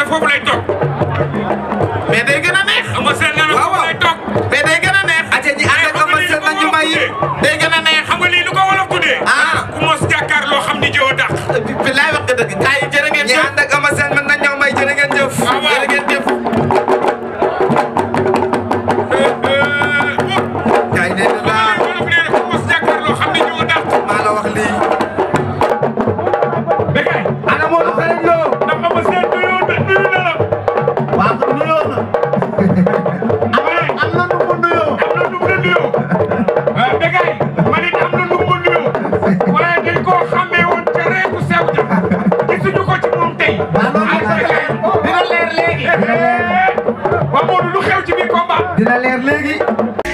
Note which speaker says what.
Speaker 1: foofu lay toog.
Speaker 2: mais day gën a neex.
Speaker 1: Eumeu Sène nee na
Speaker 3: Waaw,
Speaker 1: foofu
Speaker 3: waaw.
Speaker 1: lay toog.
Speaker 2: mais day gën a neex.
Speaker 3: aca ñi ànd ak Eumeu Sène nañu may
Speaker 2: day gën a neex.
Speaker 1: xam nga lii lu ko wolof tuddee.
Speaker 2: ah
Speaker 1: ku mos jàkkaarloo xam ni jëw a dàq.
Speaker 2: bi laay wax nga dëgg gars yi jërë ngeen
Speaker 3: ñi
Speaker 2: jëf.
Speaker 3: ànd ak Eumeu Sène mën nañoo may jërë ngeen jëf
Speaker 1: waaw waaw.
Speaker 2: jërë ngeen jëf.
Speaker 3: gaay nee na la
Speaker 1: wolof nee na ku mos jàkkaarloo xam ni jëw a dàq.
Speaker 3: maa la wax lii
Speaker 1: Bécaye.
Speaker 3: ana Modou Xarañ Lo
Speaker 1: ndax Eumeu Sène nuyoo na nuyu na la.
Speaker 4: waaw nuyoo na.
Speaker 1: waaye
Speaker 4: am na nu mu nuyoo.
Speaker 1: am na nu mu la nuyoo. ah Bécaye man it am na nu mu ma nuyoo. waaye dañ koo xàmmee woon ca reeku sew ja. gisuñu ko ci moom tey.
Speaker 4: waaw loolu
Speaker 1: ay Bécaye.
Speaker 2: dina leer léegi.
Speaker 1: waaw Modou lu xew ci biir combat.
Speaker 4: dina leer léegi.